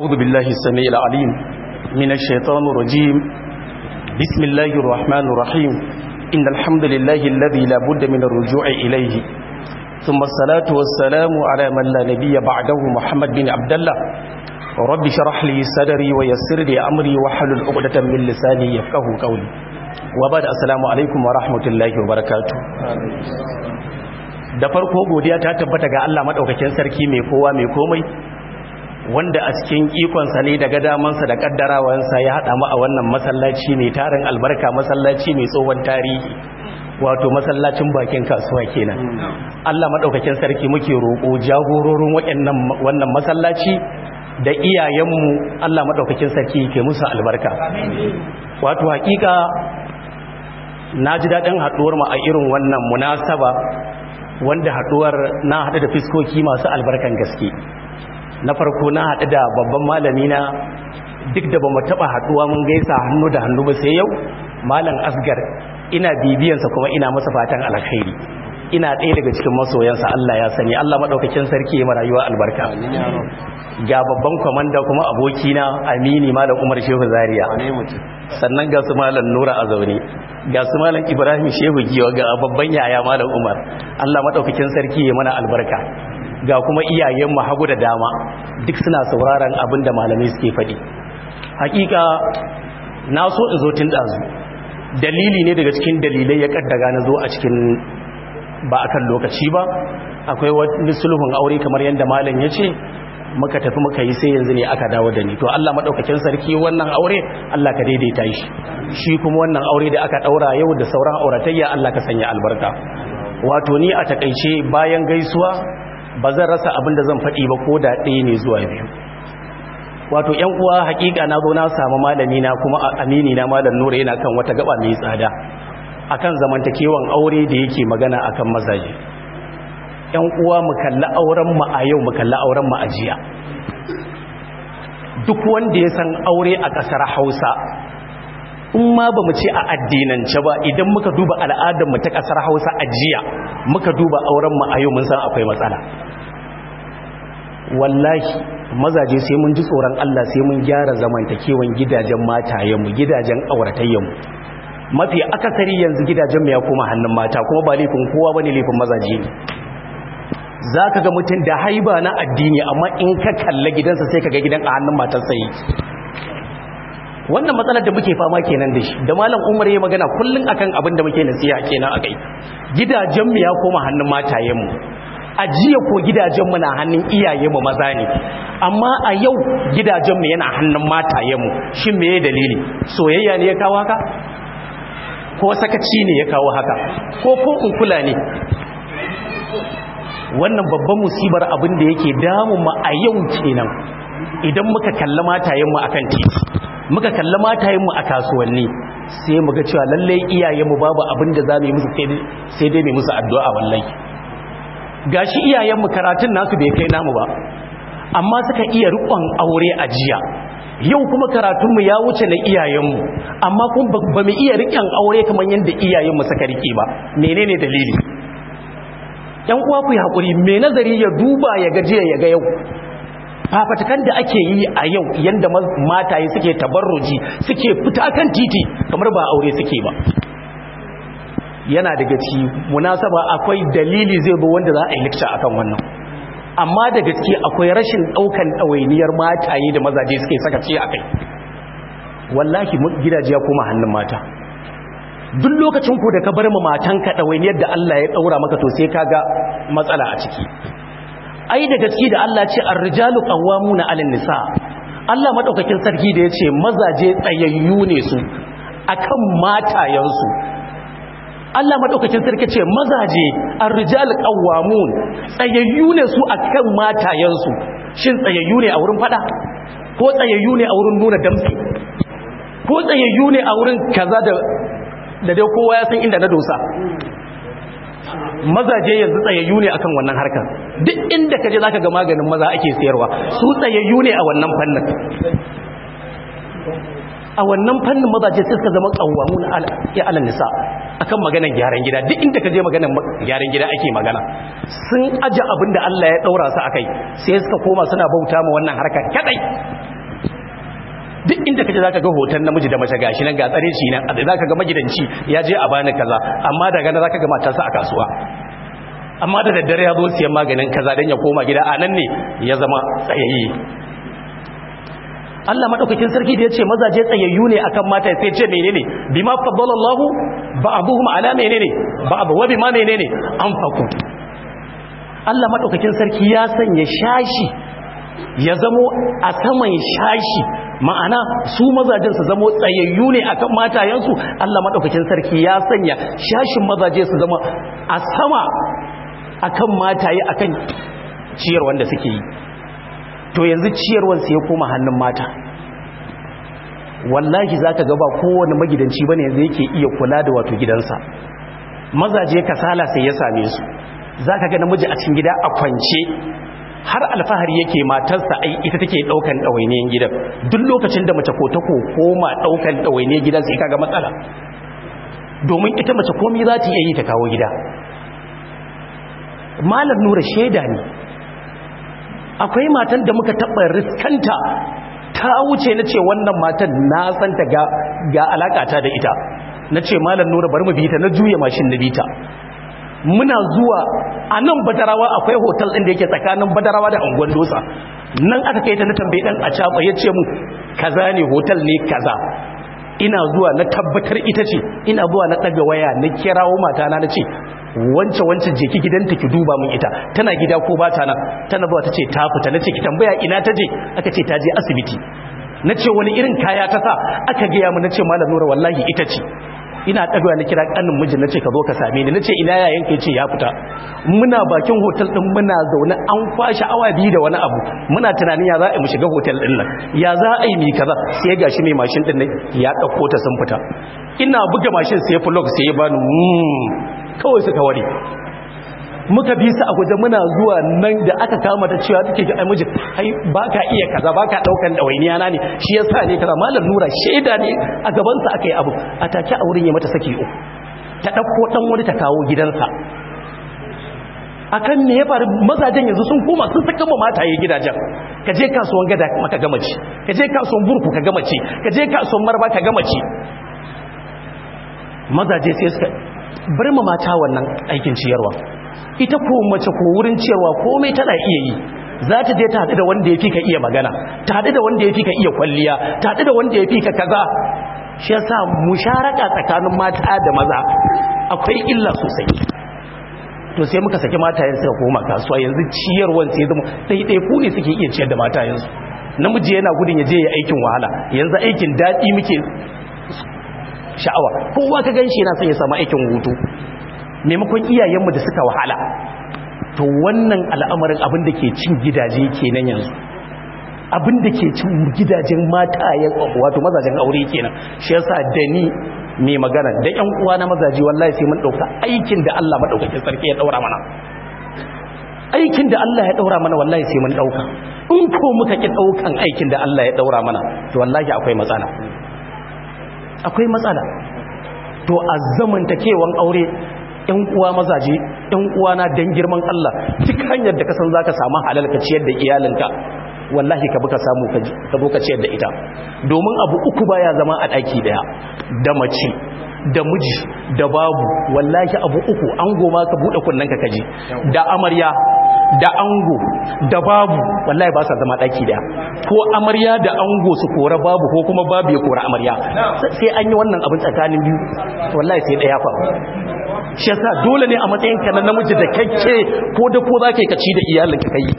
أعوذ بالله السميع العليم من الشيطان الرجيم بسم الله الرحمن الرحيم إن الحمد لله الذي لا بد من الرجوع إليه ثم الصلاة والسلام على من لا نبي بعده محمد بن عبد الله رب شرح لي صدري ويسر لي أمري وحلل عقدة من لساني يفقه قولي وبعد السلام عليكم ورحمة الله وبركاته da farko godiya ta tabbata ga Allah madaukakin sarki mai kowa mai komai wanda a cikin ikonsa ne daga damansa da kaddarawansa ya haɗa mu a wannan masallaci mai tarin albarka masallaci mai tsohon tarihi wato masallacin bakin kasuwa kenan Allah madaukakin sarki muke roƙo jagororin waɗannan wannan masallaci da iyayenmu Allah madaukakin sarki ke musu albarka wato hakika na ji daɗin haɗuwar mu a irin wannan munasaba wanda haɗuwar na haɗu da fiskoki masu albarkan gaske na farko na haɗu da babban malami na duk da ba mu taɓa haɗuwa mun gaisa hannu da hannu ba sai yau malam asgar ina bibiyansa kuma ina masa fatan alkhairi ina ɗaya daga cikin masoyansa Allah ya sani Allah maɗaukakin sarki ya rayuwa albarka ga babban kwamanda kuma abokina amini malam umar shehu zaria sannan ga su malam nura a zaune ga su malam ibrahim shehu giwa ga babban yaya malam umar Allah maɗaukakin sarki ya mana albarka ga kuma iyayenmu hagu da dama duk suna sauraron abin da malamai suke faɗi hakika na so in zo tun ɗazu dalili ne daga cikin dalilai ya kaddaga na zo a cikin ba akan lokaci ba akwai wani sulhun aure kamar yadda malam ya ce muka tafi muka yi sai yanzu ne aka dawo da ni to Allah madaukakin sarki wannan aure Allah ka daidaita shi shi kuma wannan aure da aka daura yau da sauran auratayya Allah ka sanya albarka wato ni a takaice bayan gaisuwa ba zan rasa abin da zan faɗi ba ko da ɗaya ne zuwa biyu wato ‘yan uwa hakika na zo na samu malami na kuma amini na malam nura yana kan wata gaba mai tsada akan zamantakewan aure da yake magana akan mazaje ‘yan uwa mu kalli auren mu a yau mu kalli auren mu a jiya duk wanda ya san aure a ƙasar hausa in ma ba mu ce a addinance ba idan muka duba al'adar mu ta ƙasar hausa a jiya muka duba auren mu a yau mun san akwai matsala wallahi mazaje sai mun ji tsoron Allah sai mun gyara zamantakewan gidajen matayenmu gidajen auratayyanmu mafi akasari yanzu gidajen mu ya koma hannun mata kuma ba laifin kowa bane laifin mazaje ne zaka ga mutum da haiba na addini amma in ka kalla gidansa sai ka ga gidan a hannun matarsa yake wannan matsalar da muke fama kenan da shi da malam Umar ya magana kullun akan abin da muke nasiha kenan akai gidajen mu ya koma hannun matayenmu ajiya ko gidajenmu na hannun iyayenmu maza ne amma a yau gidajenmu yana hannun matayenmu shin me ya dalili soyayya ne ya kawo haka ko sakaci ne ya kawo haka ko ko kula ne wannan babban musibar abin da yake damun mu a yau kenan idan muka kalli matayenmu akan titi muka kalli matayenmu a kasuwanni sai muga cewa lallai iyayenmu babu abin da za mu yi musu sai dai mai musu addu'a wallahi gashi iyayenmu karatun nasu bai kai namu ba amma suka iya rikon aure a jiya yau kuma karatunmu ya wuce na iyayenmu amma kuma ba mu iya rikon aure kamar yadda iyayenmu suka rike ba menene dalili yan uwa ku hakuri me nazari ya duba ya ga jiya ya ga yau fafatakan da ake yi a yau yadda mataye suke tabarruji suke fita kan titi kamar ba aure suke ba yana daga ci munasaba akwai dalili zai zo wanda za a yi lecture akan wannan amma da gaske akwai rashin daukan ɗawainiyar mataye da mazaje suke saka ci akai wallahi gidaje ya koma hannun mata duk lokacin ku da ka bar mu matanka ɗawainiyar da Allah ya daura maka to sai kaga matsala a ciki ai da gaske da Allah ce ar-rijalu qawwamuna 'alan nisa Allah madaukakin sarki da yace mazaje tsayayyu ne su akan matayensu Allah madaukakin sarki ce mazaje ar-rijal qawwamun tsayayyu ne su akan matayensu shin tsayayyu ne a wurin fada ko tsayayyu ne a wurin nuna damtsi ko tsayayyu ne a wurin kaza da da dai kowa ya san inda na dosa mazaje yanzu tsayayyu ne akan wannan harkar duk inda kaje zaka ga maganin maza ake sayarwa su tsayayyu ne a wannan fannin a wannan fannin mazaje sai suka zama qawwamun ya ala nisa akan maganar gyaran gida duk inda kaje maganar gyaran gida ake magana sun aje abin da Allah ya daura su akai sai suka koma suna bauta ma wannan harkar kadai duk inda kaje zaka ga hoton namiji da mace gashi nan ga tsare shi nan zaka ga magidanci ya je a bani kaza amma daga nan zaka ga matarsa a kasuwa amma da daddare ya zo siyan maganin kaza dan ya koma gida a nan ne ya zama tsayayye Allah madaukakin sarki da yace mazaje tsayayyu ne akan mata sai ce menene bima faddalallahu ba'dhum ala menene ba'd wa bima menene anfaqu Allah madaukakin sarki ya sanya shashi ya zamo a saman shashi ma'ana su mazajen su zamo tsayayyu ne akan matayensu Allah madaukakin sarki ya sanya shashin mazaje su zama a sama akan mataye akan ciyar wanda suke yi to yanzu ciyarwar su ya koma hannun mata wallahi zaka ga ba kowane magidanci bane yanzu yake iya kula da wato gidansa mazaje kasala sai ya same su zaka ga namiji a cikin gida a kwance har alfahari yake matarsa ai ita take daukan dawainiyan gidan duk lokacin da mace ko ta ko koma daukan dawainiyan gidan sai kaga matsala domin ita mace komai za ta iya yi ta kawo gida malam nura sheda ne akwai matan da muka taɓa riskanta ta wuce na ce wannan matan na santa ga, ga alakata da ita na ce malam nura bari mu bi ta na juya mashin na bita muna zuwa a nan badarawa akwai hotel ɗin da yake tsakanin badarawa da angon dosa nan aka kai ta na tambayi ɗan a caɓa ya ce mu kaza ne hotel ne kaza ina zuwa na tabbatar ita ce ina zuwa na ɗaga waya na kirawo matana na ce wance wance je ki gidanta ki duba min ita tana gida ko ba ta nan tana zuwa ta ce ta fita na ce ki tambaya ina ta je aka ce ta je asibiti na ce wani irin kaya ta sa aka gaya mu na ce malam nura wallahi ita ce ina ɗaga na kira ƙanin mijin na ce ka zo ka same ni na ce ina yayin ka ce ya fita muna bakin hotel ɗin muna zaune an kwashe awa biyu da wani abu muna tunanin ya za a mu shiga hotel ɗin nan ya za a yi mi kaza sai ga shi mai mashin ɗin nan ya ɗauko ta sun fita ina buga mashin sai flog sai ya bani kawai suka ware muka bi su a guje muna zuwa nan da aka kama ta cewa take ga miji ai baka iya kaza baka daukan dawainiya na ne shi yasa ne kaza malam nura sheda ne a gaban sa akai abu a take a wurin ya mata saki uku ta dauko dan wani ta kawo gidansa akan me ya faru mazajen yanzu sun koma sun saka ma mataye gidajen ka je kasuwan gada maka gama ci ka je kasuwan burku ka gama ci ka je kasuwan marba ka gama ci mazaje sai suka bar ma mata wannan aikin ciyarwa ita ko mace ko wurin ciyarwa komai tana iya yi za ta je ta haɗu da wanda ya fi ka iya magana ta haɗu da wanda ya fi ka iya kwalliya ta haɗu da wanda ya fi ka kaza shi yasa musharaka tsakanin mata da maza akwai illa sosai to sai muka saki matayen suka koma kasuwa yanzu ciyarwan sai zama ɗaiɗai ku ne suke iya ciyar da matayensu namiji yana gudun ya je ya aikin wahala yanzu aikin daɗi muke sha'awa kowa ka gan shi yana son ya samu aikin hutu maimakon iyayenmu da suka wahala to wannan al'amarin abin da ke cin gidaje kenan yanzu abin da ke cin gidajen matayen wato mazajen aure kenan shi yasa da ni mai magana da ƴan uwa na mazaji wallahi sai mun dauka aikin da Allah madaukakin sarki ya daura mana aikin da Allah ya daura mana wallahi sai mun dauka in ko muka ki daukan aikin da Allah ya daura mana to wallahi akwai matsala akwai matsala to a zamantakewan aure ‘yan uwa mazaje ‘yan uwa na don girman Allah duk hanyar da kasan za ka samu halal ka ciyar da iyalinka wallahi ka buka samu ka zo ka ciyar da ita domin abu uku baya zama a ɗaki daya da mace da miji da babu wallahi abu uku an goma ka buɗe kunnen ka kaji da amarya da ango da babu wallahi ba sa zama ɗaki daya ko amarya da ango su kora babu ko kuma babu ya kora amarya sai an yi wannan abin tsakanin biyu wallahi sai ɗaya fa shi yasa dole ne a matsayin ka na namiji da kakke ko da ko zaka yi kaci da iyalinka kai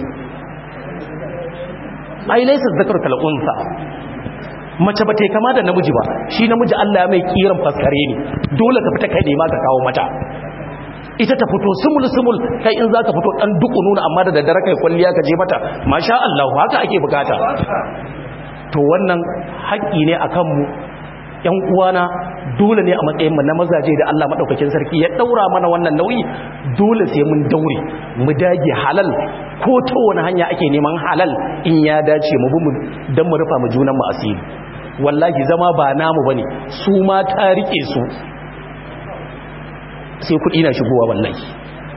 ai laysa zakar kal unsa mace ba ta kama da namiji ba shi namiji Allah ya mai kiran faskare ne dole ka fita kai ne ma ka kawo mata ita ta fito sumul sumul kai in zaka fito dan duku nuna amma da daddare kai kwalliya ka je mata masha Allah haka ake bukata to wannan haƙƙi ne akan mu ‘yan uwana dole ne a matsayin mu na mazaje da Allah maɗaukakin sarki ya ɗaura mana wannan nauyi dole sai mun daure mu dage halal ko ta wani hanya ake neman halal in ya dace mu bi mu don mu rufa mu junan mu asiri wallahi zama ba namu bane su ma ta rike su sai kuɗi na shigowa wallahi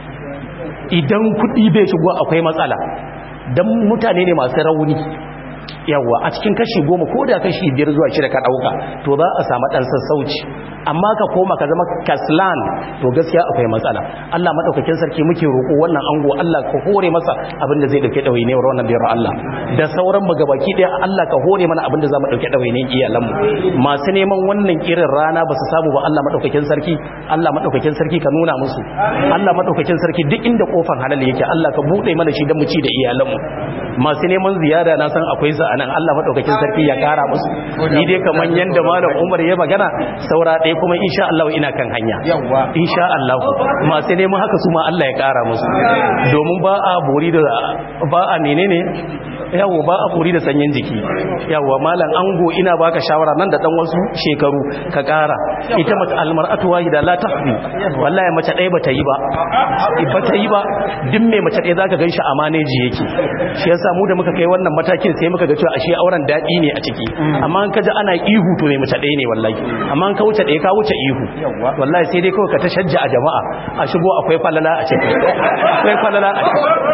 idan kuɗi bai shigowa akwai matsala don mutane ne masu rauni yawa a cikin kashi goma ko da kashi biyar zuwa shida ka ɗauka to za a samu ɗan sassauci amma ka koma ka zama kaslan to gaskiya akwai matsala Allah madaukakin sarki muke roƙo wannan ango Allah ka hore masa abin da zai dauke ɗawainiyar wannan biyar Allah da sauran mu gabaki ɗaya Allah ka hore mana abin da za mu dauke ɗawainiyar iyalan mu masu neman wannan irin rana ba su samu ba Allah madaukakin sarki Allah madaukakin sarki ka nuna musu Allah madaukakin sarki duk inda kofar halal yake Allah ka bude mana shi dan mu ci da iyalan mu masu neman ziyara na san akwai sa anan Allah madaukakin sarki ya kara musu ni dai kaman yanda malam Umar ya magana saura ɗaya kuma insha Allah ina kan hanya insha Allah masu neman haka su ma Allah ya kara musu domin ba a bori da ba a menene yawo ba a bori da sanyin jiki yawo malam ango ina baka shawara nan da dan wasu shekaru ka kara ita mace almar'atu wahida la tahdi wallahi mace ɗaya bata yi ba bata yi ba duk mai mace ɗaya zaka ganshi a maneji yake shi yasa mu da muka kai wannan matakin sai muka ga cewa ashe auren daɗi ne a ciki amma in ka ji ana ihu to mai mace ɗaya ne wallahi amma in ka wuce ɗaya ka wuce ihu wallahi sai dai kawai ka ta shajja a jama'a a shigo akwai falala a ciki akwai falala a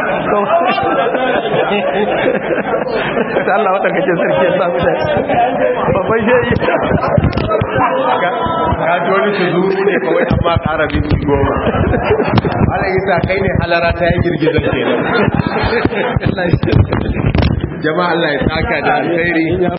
ciki Allah wata kake sarki ya samu da babban shehi ka ji wani su zuru ne kawai amma ƙara binci goma ala isa kai ne halara ta yi girgizar kenan jama'a Allah ya saka da alkhairi